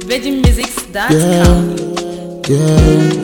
VeggieMusics.com. Yeah,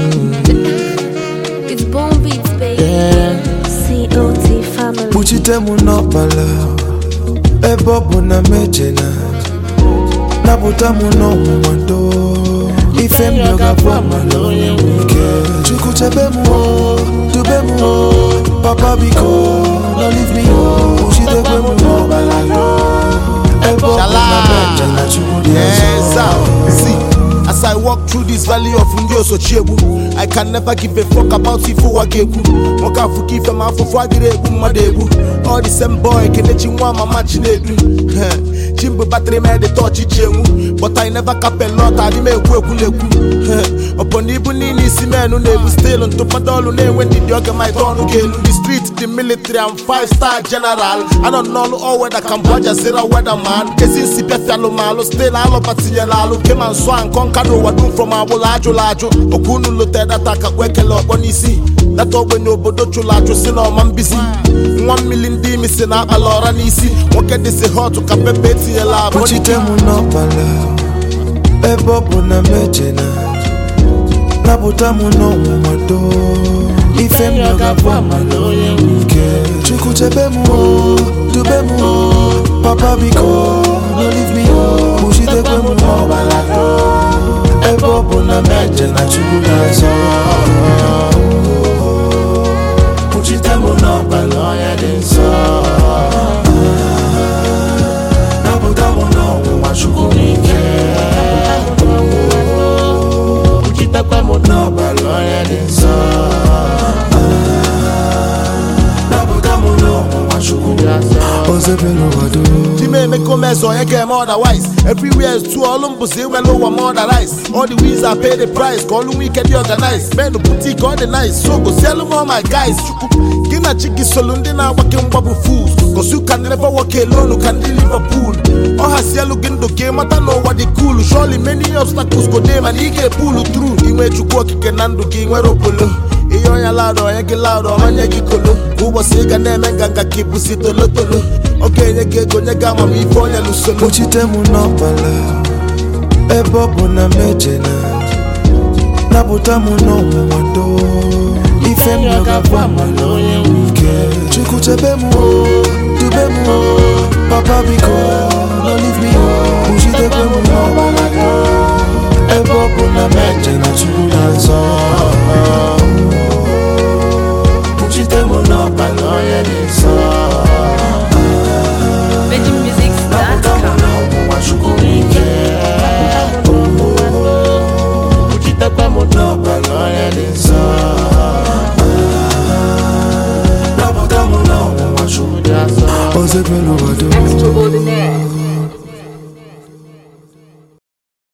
It's Bone Beats, baby. yeah. COT family. Kpuchite m n'ọkpala ebe ọ bụ na mejena napụta m n'ọnwụnwa ndo ife m ga-abụ amala onye nwe ike Chukwu chebe m o dube m o papa biko no leave me o kpuchitekwe m n'ọkpala ebe ọ bụ na mejena Chukwu dị Yes, ọzọ sir. See, as I walk through this valley of Ndioso Chiebu, I can never give a fuck about Ifu Wagegu. Moka Fuki from Afufu Agirebu Madebu. All the same boy, Kenechi Nwa Mama Chinedu. Chimbu battery man, they touch Ichemu. But I never cap a lot, I didn't make work Upon Ibu Nini Simenu Nebu still on Tupadolu Ne when did you get my turn again? The street, the military, I'm five star general. I don't know all weather Cambodia, Zera weather man. Kesi Sipia Fialo Malo, still all of Patialalu, came and swang, conquered what do from our Lajo Lajo. Okunu Lute that I can work a lot on easy. That all when you bodo chulajo sin on man busy. One million D missing out a lot on easy. What get this hot to capepeti a la kpuchite m n'ọkpala ebe ọ bụ na mejena napụta m n'ọnwụnwa ndo ife m ga-abụ amala onye nwe ike chukwu chebe m o dube m o papa biko no leave me o kpuchitekwe m n'ọkpala ebe ọ bụ na mejena chukwu na-azọ kpuchite m n'ọkpala onye dị nsọ napụta m n'ọnwụnwa chukwu n'ike kpuchitekwe m n'ọbara onye dị nsọ napụta m n'ọnwụnwa chukwu ozebere ụwa dum Jime make come so you get more otherwise. Everywhere is too all um pussy well over more than rice. All the wheels I pay the price. Call them weekend the organize. Men the boutique all the nice. So go sell them all my guys. Chuku. Gina chiki solundi na working bubble fools. Cause you can never walk alone, you can Liverpool. Oh has yellow in the game, I don't know what they cool. Surely many obstacles go them and he get pull through. Inwe chukwu okike na ndụ gị nwere okpolo ihe onye laụrụ onye gị laụrụ ọmanye gị kolo Kwa ụbọchị ị ga na-eme nganga ka ịbụsi tolotolo ọ ga-enye gị ego nye gị amamife onye lusolo kpuchite m n'ọkpala ebe ọ bụ na mejena napụta m n'ọnwụnwa ndo ife m ga-abụ amala onye nwe ike chukwu chebe m o dube m o papa biko no leave me o kpuchitekwe m n'ọkpala ebe ọ bụ na mejena chukwu na-azọ kpuchite m n'ọkpala onye dị nsọ napụta m VeggieMusics.com. n'ọnwụnwa chukwu n'ike kpuchitekwe m n'ọbara onye dị nsọ napụta m n'ọnwụnwa chukwu dị asọ ozebere ụwa dum Extraordinaire.